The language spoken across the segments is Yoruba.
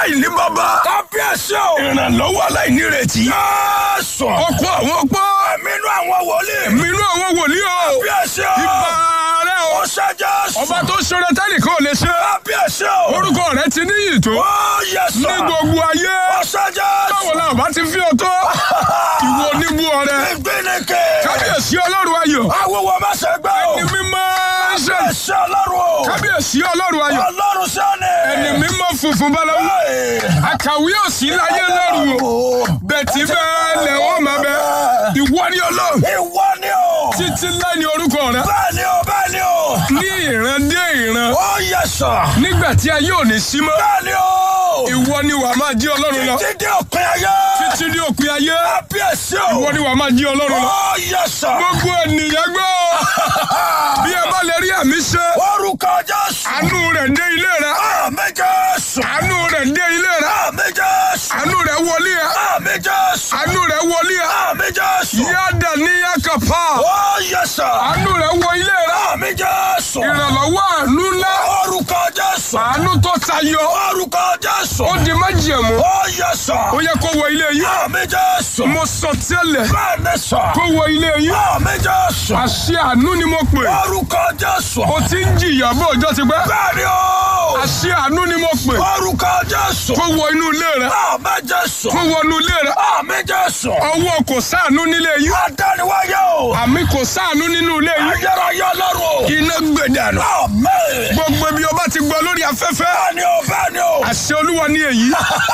aláìní bàbá. kábíyèsí o. ìrànlọ́wọ́ aláìnírètí. Jésù. ọkọ àwọn opó. Ẹ̀mínú àwọn wòlíì. mínú àwọn wòlíì o. Kábíyèsí o. ìbà rẹ o. Ó ṣe Jésù. ọba tó ṣoore tẹ́nìkan ò lè ṣe. Kábíyèsí o. orúkọ rẹ ti níyì tó. Ó yẹ sọ. ní gbogbo ayé. Ó ṣe Jésù. báwo la ọba ti fi ọtọ. ìwọ oníbú ọrẹ. Ìgbélékè. kábíyèsí ọlọ́run ayọ̀. Awúwo má ṣe gbẹ́ o. ẹni mímọ́ ṣe. Kábíyèsí Ọlọ́run o. kábíyèsí ọlọ́run ayọ̀. Ọlọ́run sọ́ni. ẹni mímọ́ funfun báláwú. àkàwé òsì láyé lọ́rùn o. bẹ̀tì bẹ́ẹ̀ lẹ̀ wọ́n máa bẹ. ìwọ ni ọlọ́run. Ìwọ ni o. títí láì ní orúkọ rẹ. Bẹ́ẹ̀ ni o, bẹ́ẹ̀ ni o. ní ìran dé ìran. Ó yẹ sọ. nígbà tí ayé ò ní sí mọ́. Bẹ́ẹ̀ ni o. ìwọ ni wàá máa jí ọlọ́run lọ. Títí dé òpin ayé. títí ní òpin ayé. Kábíyèsí o. ìwọ ni wàá máa jí ọlọ́run lọ. Ó yẹ sọ. gbogbo ènìyàn gbọ́. bí ẹ bá lè rí àmì ṣe. Orúkọ Jésù. àánú rẹ̀ dé ilé rẹ. Àmín Jésù. àánú rẹ̀ dé ilé rẹ. Àmín Jésù. àánú rẹ̀ wọlé ẹ. Àmín Jésù. àánú rẹ̀ wọlé ẹ. Àmín Jésù. yáda ní yakapa. Ó yẹ sọ. àánú rẹ̀ wọ ilé rẹ. Àmín Jésù. ìrànlọ́wọ́ àánú ńlá. Orúkọ Jésù. àánú tó tayọ. Orúkọ Jésù. ó di májẹ̀mú. Ó yẹ sọ. ó yẹ kó wọ ilé yìí. Àmín Jésù. mo sọ tẹ́lẹ̀ Bẹ́ẹ̀ ni sọ. kó wọ ilé yìí. Àmín Jésù. àṣẹ àánú ni mo pè. Orúkọ Jésù. o ti ń jìyà bó ọjọ́ ti pẹ́. Bẹ́ẹ̀ ni o. àṣẹ àánú ni mo pè. Orúkọ Jésù. kó wọ inú ilé rẹ. Àmín Jésù. kó wọ inú ilé rẹ. Àmín Jésù. ọwọ́ kò sáànú nílé yìí. Adániwáyé o. àmì kò sáànú nínú ilé yìí. Ayérayé Ọlọ́run o. iná gbẹdànù. Àmín. gbogbo ibi ọba ti gbọ́ lórí afẹ́fẹ́. Bẹ́ẹ̀ ni o, bẹ́ẹ̀ ni o. àṣẹ olúwa ní èyí.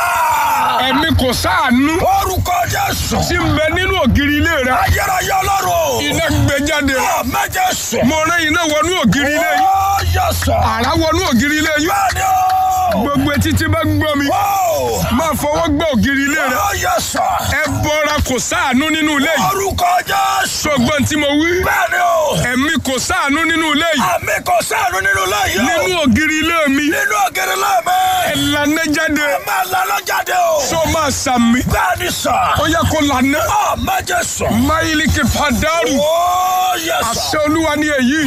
ẹ̀mí kò sáànú. Orúkọ Jésù. tí ń bẹ nínú ògiri ilé rẹ. Ayérayé Ọlọ́run o. iná gbẹ jáde. Àmín Jésù. mo rán iná wọnú ògiri ilé yìí. Ó yẹ sọ. àrá wọnú ògiri ilé yìí. Bẹ́ẹ̀ ni o. gbogbo etí tí bá gbọ́ mi. Ó. máa fọwọ́ gbọ́ ògiri ilé rẹ. Ó yẹ sọ. ẹ bọra kò sáànú nínú ilé yìí. Orúkọ Jésù. sọgbọ́n tí mo wí. Bẹ́ẹ̀ ni o. ẹ̀mí kò sáànú nínú ilé yìí. Àmì kò sáànù nínú ilé yìí o. nínú ògiri ilé mi. Nínú ògiri lẹ́mẹ̀. ẹ lànà jáde. Ẹ máa lọ́nà jáde o. sọ máa sàmì. Bẹ́ẹ̀ ni sọ. ó yẹ kó lànà. Àmín Jésù. máyìlíkì pàdánù. Ó yẹ sọ. àṣẹ olúwa ni èyí.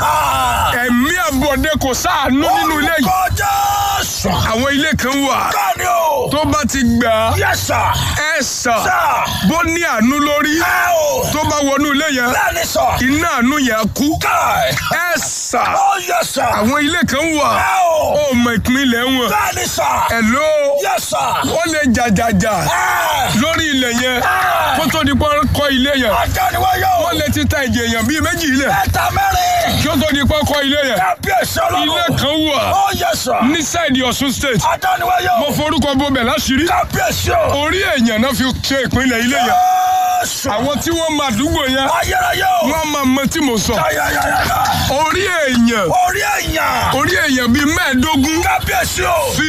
ẹ̀mí àbọ̀dé kò sáànú nínú ilé yìí. Orúkọ Jésù. àwọn ilé kan wà. Bẹ́ẹ̀ ni o. tó bá ti gbà á. Yẹ sọ. ẹ sà. Sà. bó ní àánú lórí. Ẹ o. tó bá wọnú ilé yẹn. Bẹ́ẹ̀ ni sọ. iná àánú yẹn kú. Káì. ẹ sà. Ó yẹ sọ. àwọn ilé kan wà. Ẹ o. ó mọ ìpínlẹ̀ wọn. Bẹ́ẹ̀ ni sọ. Hello. Yẹ sọ. wọ́n lè jàjàjà Ẹ. lórí ilẹ̀ yẹn Ẹ. kó tó di pọ́n kọ́ ilé yẹn. Adániwáyé o. wọ́n lè ti ta ìjì èèyàn bíi méjì ilẹ̀ Ẹ̀ta mẹ́rin. kí ó tó di pọ́n kọ́ ilé yẹn. Kábíyèsí Ọlọ́run. ilé kan wà Ó yẹ sọ. ní sáìdì Ọ̀ṣun state. Adániwáyé o. mo forúkọ bọbẹ̀ láṣìírí. Kábíyèsí o. orí èèyàn náà fi ṣe ìpínlẹ̀ ilé yẹn. Jésù. àwọn tí wọ́n máa dúgbò yẹn Ayérayé o. wọ́n máa mọ tí mo sọ. Yáyáyáyá. orí èèyàn Orí èèyàn. orí èèyàn bíi mẹ́ẹ̀ẹ́dógún Kábíyèsí o. fi